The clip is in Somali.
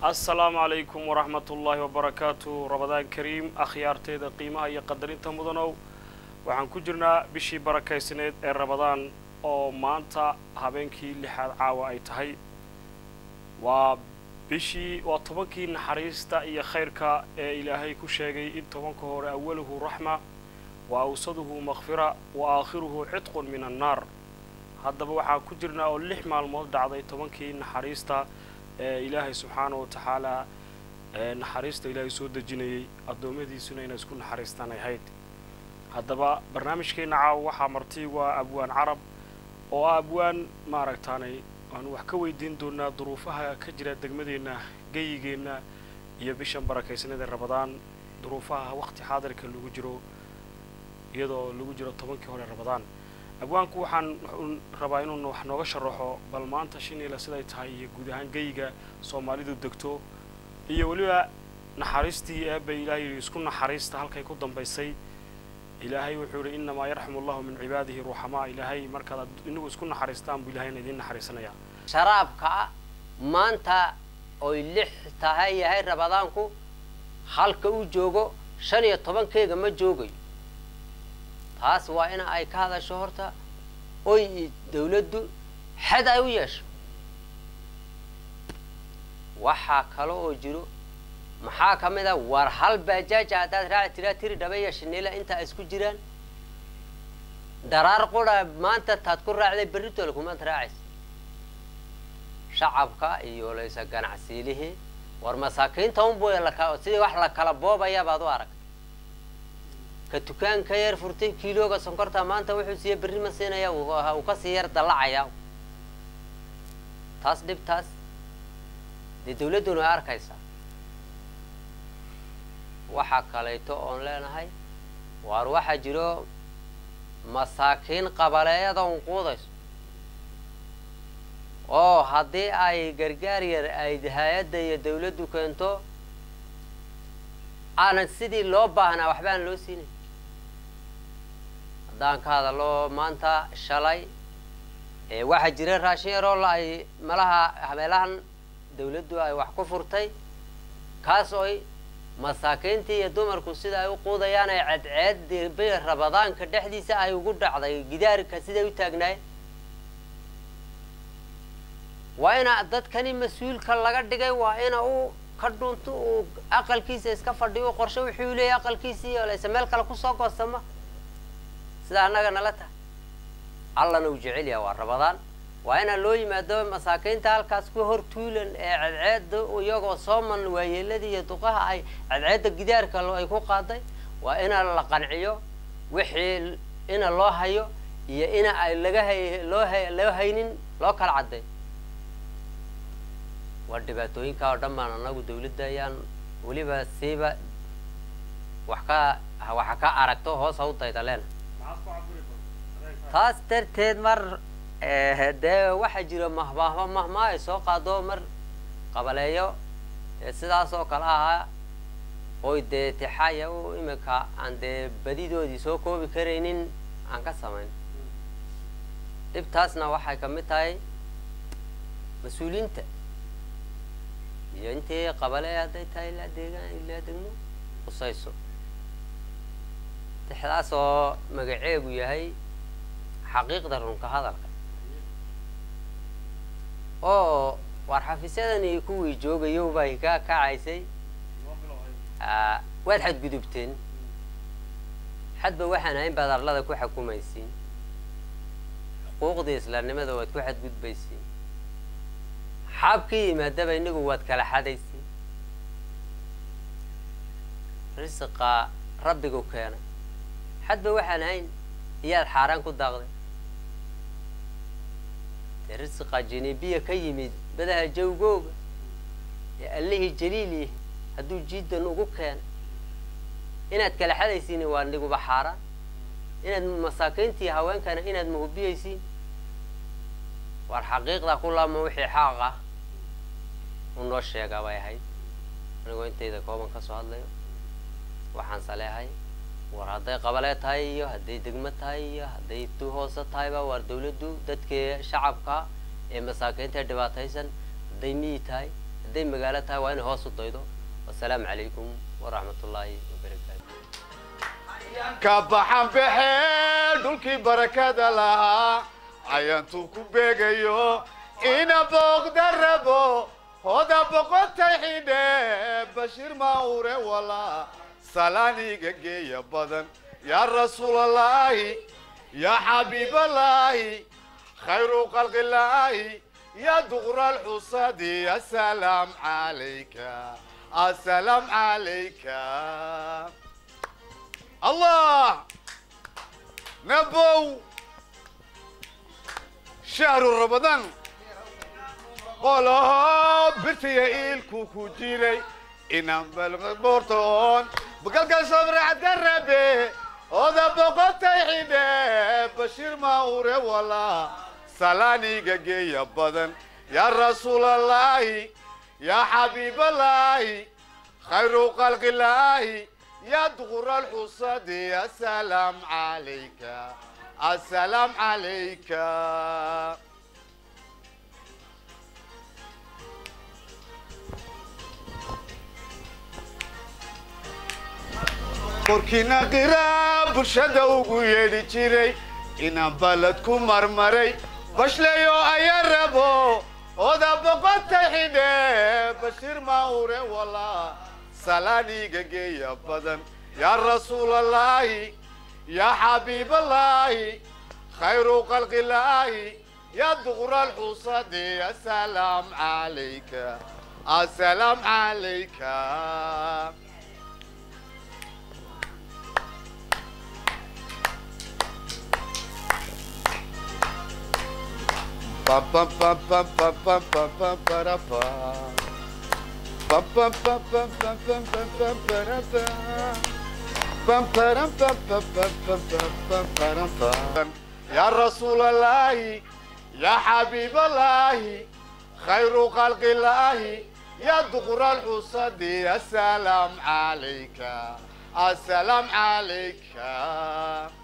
assalaamu calaykum waraxmat ullaahi wabarakaatu rabadaan kariim akhyaarteeda qiimaha iyo qadarinta mudanow waxaan ku jirnaa bishii barakaysneed ee rabadaan oo maanta habeenkii lixaad caawa ay tahay waa bishii waa tobankii naxariista iyo khayrka ee ilaahay ku sheegay in tobanka hore awaluhu raxma wa awsaduhu makfira wa aakhiruhu cidqun min annaar haddaba waxaan ku jirnaa oo lix maalmood dhacday tobankii naxariista ee ilaahay subxaana wa tacaalaa ee naxariista ilaahay soo dejinayay addoommadiisuna inay isku naxariistaan ay hayd haddaba barnaamijkeenna caawa waxaa marti waa abwaan carab oo ah abwaan maaragtaanay waanu wax ka weydiin doonaa duruufaha ka jira degmadeenna geyigeenna iyo bishan barakaysnada rabadaan duruufaha waqti xaadirka lagu jiro iyadoo lagu jiro tobankii hore rabadaan abwaanku waxaan rabaa inuu wax nooga sharaxo bal maanta shiniila siday tahay iyo guud ahaan geyiga soomaalidu degto iyo weliba naxariistii eebay ilahay yidhi isku naxariista halkay ku dambaysay ilaahay wuxuu yidhi innamaa yarxamu allahu min cibaadihi ruuxamaa ilaahay markaad inagu isku naxariistaan buu ilahayna idiin naxariisanayaa sharaabka maanta oy lix tahay yahay rabadaanku halka uu joogo shan iyo tobankeega ma joogayo taas waa in ay ka hadasho horta oy dawladdu xad ay u yeesho waxaa kale oo jiro maxaa ka mid a war hal baajaaja haddaad raaci tiraa tiri dhaba iyo shiniila inta ay isku jiraan daraar qura maanta taad ku raacday berritoola kumaad raacaysa shacabka iyo laysa ganacsiilihii war masaakiinta unbu sidii wax la kala boobaya baad u aragta ka dukaanka yar furtay kiilooga sonkorta maanta wuxuu siiya berri ma siinaya uu kasii yar dallacaya taas dhibtaas dee dawladduna way arkaysaa waxaa kalayto oon leenahay waar waxaa jiro masaakiin qabaleeyada un quudayso oo haddii ay gargaar yar ay hay-adda iyo dawladdu keento aanan sidii loo baahnaa waxba aan loo siinay haddaan ka hadalo maanta shalay waxaa jira raashin yaroo la ay malaha habeelahan dawladdu ay wax ku furtay kaas oy masaakiintii iyo dumarku sida ay u quudayaan ay cadceed bi rabadaanka dhexdiisa ay ugu dhacday gidaarka siday u taagnaayeen waa ina dadkani mas-uulka laga dhigay waa ina uu ka dhunto uu aqalkiisa iska fadhiyo qorshe wuxuu leeyahy aqalkiisii layse meel kale kusoo goostama sida annaga nala tahay allana uu jecel yaha waa rabadaan waa inaa loo yimaado masaakiinta halkaas ku hor tuulan ee cadceedda iyagoo sooman waayeeladii iyo duqaha ay cadceedda gidaarka ay ku qaaday waa ina la qanciyo wixii ina loo hayo iyo ina ay laga hay loo ha loo haynin loo kala cadday waa dhibaatooyinkaa oo dhan baan anagu dawladda ayaan weliba siiba wax ka waxa ka aragto hoos ha u dayda leena taas darteed mar dee waxaa jira mahmaahma mahmaa ay soo qaado mar qabaleeyo sidaas oo kale ahaa oy dee tixaaya u imika aan dee badidoodii soo koobi karaynin aan ka samayn dhibtaasna waxay ka mid tahay mas-uuliyiinta iyo intii qabale hadday tahay ilaa deegaan ilaa degmo qusayso tixdaas oo magaceegu yahay xaqiiqda runka hadalka oo waar xafiisyadani kuwii joogayo bay ka kacaysay waad xadgudubteen xadba waxaan ahayn baad arlada ku xukumaysiin xuquuqdii islaamnimada waad ku xadgudbaysiin xaabkii yimaadaba inagu waad kala xadaysiin risiqa rabbigu keenay xadba waxaan ahayn iyaad xaaraan ku daaqday dee risiqa janibiya ka yimid badaha jawgooga ee allihii jaliilih hadduu jiddan ugu keenay inaad kala xadaysiin waa niguba xaaraan inaad masaakiintii haweenkana inaad mahubiyaysiin waar xaqiiqda ku laama wixii xaaq ah u noo sheegaa bay ahayd anigoo intayda kooban ka soo hadlayo waxaan saleehay war hadday qabalee tahay iyo hadday degmo tahay iyo hadday tu hoose tahayba waar dawladdu dadkii shacabka ee masaakiinta dhibaataysan hadday miyi tahay hadday magaalo tahay waa inay hoos u daydo wasalaamu calaykum waraxmat ullaahi wabarakaatu ka baxan baxee dhulkii barakada lahaa cayantuu ku beegayo ina booqda rabo hoda boqotay xidhe bashiir maure walaa salaaniga geeya badan yaa rasuulalaahi yaa xabiibalaahi khayru khalqilaahi yaa duqra alxusadi asalaam calayka asalaam calayka الله نبو شهر رمضان قولها برتي إلكو كوجيري إنام بلغ بورتون بقلق صبر عدربي هذا بقى حيدة بشير ما أوري ولا سلاني يا بدن يا رسول الله يا حبيب الله خير خلق الله يا دغر الحصاد السلام عليك السلام عليك korkiina qiraa bulshada ugu yeedhi jiray inaan balad ku marmaray bashleyo ayaa rabo oda boqotay xidhe bashiir maure walaa salaaniga geeya badan yaa rasuulalaahi yaa xabiibalaahi khayru khalqilaahi yaa duqra alxusadi asalaam calayka asalaam calayka pam pam pam pam pam pam pam pam para pam Pam pam pam pam pam pam pam pam para pam. Pam param pam pam pam pam pam pam param pam. يا رسول الله يا حبيب الله خير خلق الله يا دغر الحصد السلام عليك السلام عليك